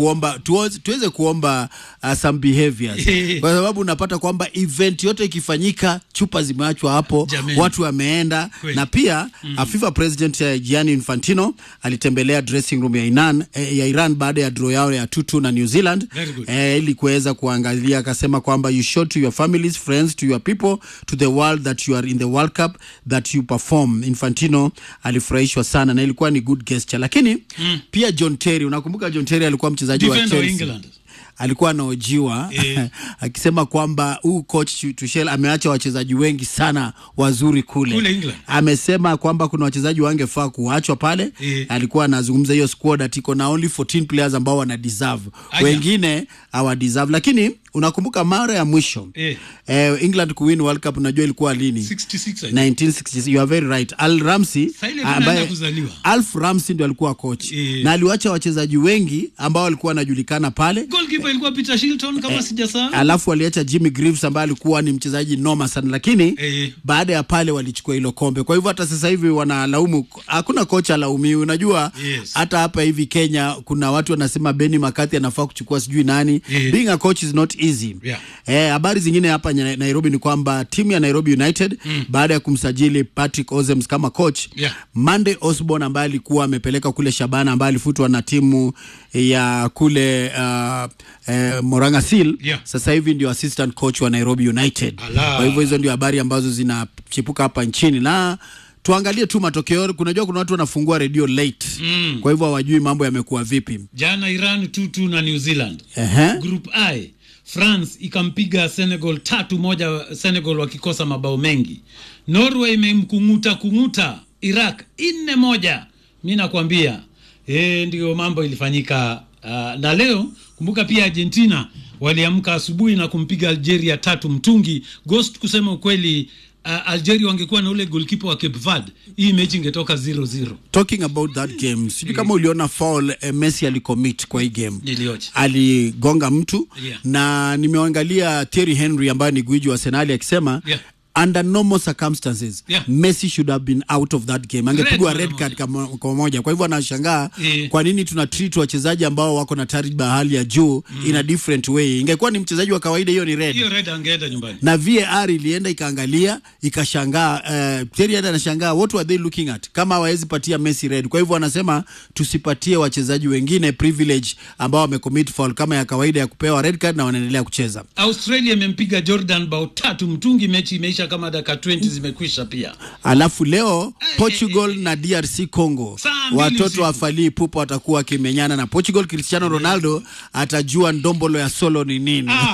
kuomba tuweze, tuweze kuomba uh, some behaviors kwa sababu unapata kwamba event yote ikifanyika chupa zimeachwa hapo Jameni. watu wameenda Kweli. na pia mm. FIFA president uh, Gianni Infantino alitembelea dressing room ya Iran, eh, ya Iran baada ya draw yao ya tutu na New Zealand Very good. eh, ili kuweza kuangalia akasema kwamba you show to your families friends to your people to the world that you are in the World Cup that you perform Infantino alifurahishwa sana na ilikuwa ni good gesture lakini mm. pia John Terry unakumbuka John Terry alikuwa mchezaji wa Defender wa Chelsea England. alikuwa anaojiwa Eh. akisema kwamba huu coach Tuchel ameacha wachezaji wengi sana wazuri kule, Kule England. amesema kwamba kuna wachezaji wangefaa kuachwa pale Eh. alikuwa anazungumza hiyo squad ati iko na only 14 players ambao wana deserve Aya. wengine hawa deserve lakini unakumbuka mara ya mwisho Eh. eh, England kuwin World Cup unajua ilikuwa lini 66 I think. 1966 you are very right Al Ramsey Sasa ile ambaye tunaenda kuzaliwa. Alf Ramsey ndio alikuwa coach Eh. na aliwacha wachezaji wengi ambao walikuwa wanajulikana pale Goalkeeper ilikuwa Peter Shilton kama sijasahau. alafu aliacha Jimmy Greaves ambaye alikuwa ni mchezaji noma sana, lakini Eh. baada ya pale walichukua hilo kombe. Kwa hivyo hata sasa hivi wanalaumu, hakuna kocha alaumiwi. Unajua Yes. hata hapa hivi Kenya kuna watu wanasema Benny McCarthy anafaa kuchukua sijui nani. Eh. Being a coach is not easy. Yeah. Eh, habari zingine hapa nya- Nairobi ni kwamba timu ya Nairobi United baada ya kumsajili Patrick Ozems kama coach Yeah. Monday Osborne ambaye alikuwa amepeleka kule Shabana ambaye alifutwa na timu ya kule uh, eh, Moranga Seal Yeah. sasa hivi ndio assistant coach wa Nairobi United. Ala. Kwa hivyo hizo ndio habari ambazo zinachipuka hapa nchini na tuangalie tu matokeo. Kunajua kuna watu wanafungua redio late Mm. kwa hivyo hawajui mambo yamekuwa vipi. Jana Iran 2-2 na New Zealand. Ehe. Group I France ikampiga Senegal tatu moja, Senegal wakikosa mabao mengi. Norway imemkunguta kunguta Iraq nne moja. Mi nakwambia e, ndio mambo ilifanyika. Uh, na leo kumbuka pia Argentina waliamka asubuhi na kumpiga Algeria tatu mtungi. Ghost, kusema ukweli uh, Algeria wangekuwa na ule goalkeeper wa Cape Verde, hii mechi ingetoka 0-0. Talking about that game, sijui kama uliona foul eh, Messi alicommit kwa hii game. Nilioje. aligonga mtu Yeah. na nimeangalia Thierry Henry ambaye ni gwiji wa Arsenal akisema Yeah. under normal circumstances Yeah. Messi should have been out of that game, angepigwa Red red mara card kama- kwa moja. Kwa hivyo anashangaa Yeah. kwa nini tuna treat wachezaji ambao wako na tajriba ya hali ya juu in a different way. Ingekuwa ni mchezaji wa kawaida, hiyo ni red Hiyo red angeenda nyumbani. na VAR ilienda ikaangalia ikashangaa. Uh, Thierry Henry anashangaa what were they looking at, kama hawawezi patia Messi red. Kwa hivyo wanasema tusipatie wachezaji wengine privilege ambao wamecommit foul kama ya kawaida ya kupewa red card na wanaendelea kucheza. Australia imempiga Jordan bao tatu mtungi, mechi imeisha kama dakika 20 zimekwisha pia. Alafu leo Portugal na DRC Congo, Saa mbili watoto usiku. wa Fally Ipupa watakuwa wakimenyana na Portugal. Cristiano Ronaldo atajua ndombolo ya solo ni nini. Ah.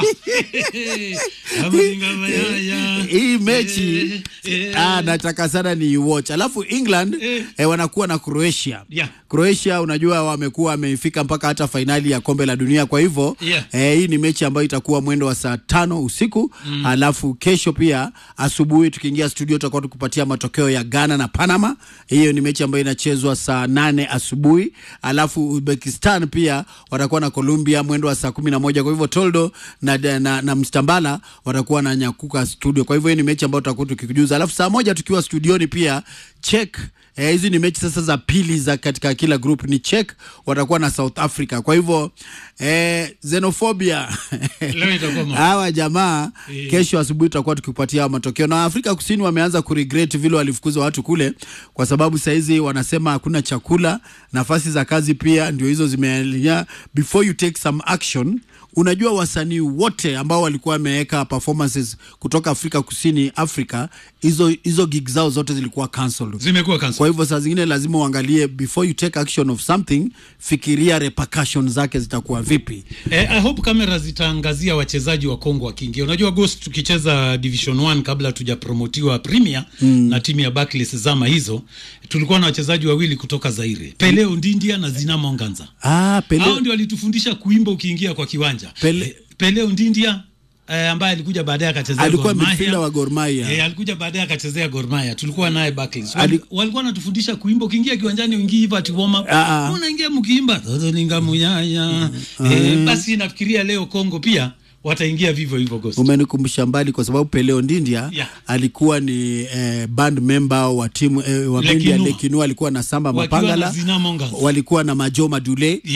Amaringa mayaya. hii mechi Eh, eh. ah, nataka sana ni watch. Alafu England Eh. eh, wanakuwa na Croatia. Yeah. Croatia unajua wamekuwa wamefika mpaka hata fainali ya kombe la dunia, kwa hivyo Yeah. eh, hii ni mechi ambayo itakuwa mwendo wa saa tano usiku mm. Alafu kesho pia asubuhi tukiingia studio tutakuwa tukupatia matokeo ya Ghana na Panama. Hiyo ni mechi ambayo inachezwa saa nane asubuhi. Alafu Uzbekistan pia watakuwa na Colombia mwendo wa saa kumi na moja. Kwa hivyo Toldo na, na, na, na Mstambala watakuwa na nyakuka studio. Kwa hivyo hii ni mechi ambayo tutakuwa tukikujuza. Alafu saa moja tukiwa studioni pia check Eh, hizi ni mechi sasa za pili za katika kila group ni Czech watakuwa na South Africa. Kwa hivyo eh, xenophobia Leo itakuwa ma- hawa jamaa Eh. kesho asubuhi tutakuwa tukipatia hawa matokeo. Na Afrika Kusini wameanza kuregret vile walifukuza watu kule, kwa sababu saizi wanasema hakuna chakula, nafasi za kazi pia ndio hizo zimealia. Before you take some action Unajua, wasanii wote ambao walikuwa wameweka performances kutoka Afrika Kusini, Afrika, hizo hizo gig zao zote zilikuwa cancelled. Zimekuwa cancel. Kwa hivyo saa zingine lazima uangalie before you take action of something, fikiria repercussions zake zitakuwa vipi. Eh, I hope kamera zitaangazia wachezaji wa Kongo wakiingia. Unajua Ghost, tukicheza Division 1 kabla tujapromotiwa Premier na timu ya Barclays zama hizo, tulikuwa na wachezaji wawili kutoka Zaire, Pele Ondindia na Zinamo Nganza. Ah, Pele, Hao ndio walitufundisha kuimba ukiingia kwa kiwanja. Pele- Eh, Pele Ondindia eh, ambaye alikuja baadaye akachezea alikuwa Gor Mahia. midfielder wa Gor Mahia. Eh, alikuja baadaye akachezea Gor Mahia. Tulikuwa naye Barclays. Ali- Wali- Walikuwa wanatufundisha kuimba ukiingia kiwanjani uingii hivyo ati warm up. Ah, ah. Unaingia mkiimba toto ninga muyaya. Eh, basi nafikiria leo Kongo pia wataingia vivyo hivyo Ghost. Umenikumbusha mbali kwa sababu Pele Ondindia Yeah. alikuwa ni eh, band member wa timu eh, wa bendi ya Lekinua. Lekinua, alikuwa na Samba Wakiwa na Mapangala, Zinamo Nganza. walikuwa na Majo Madule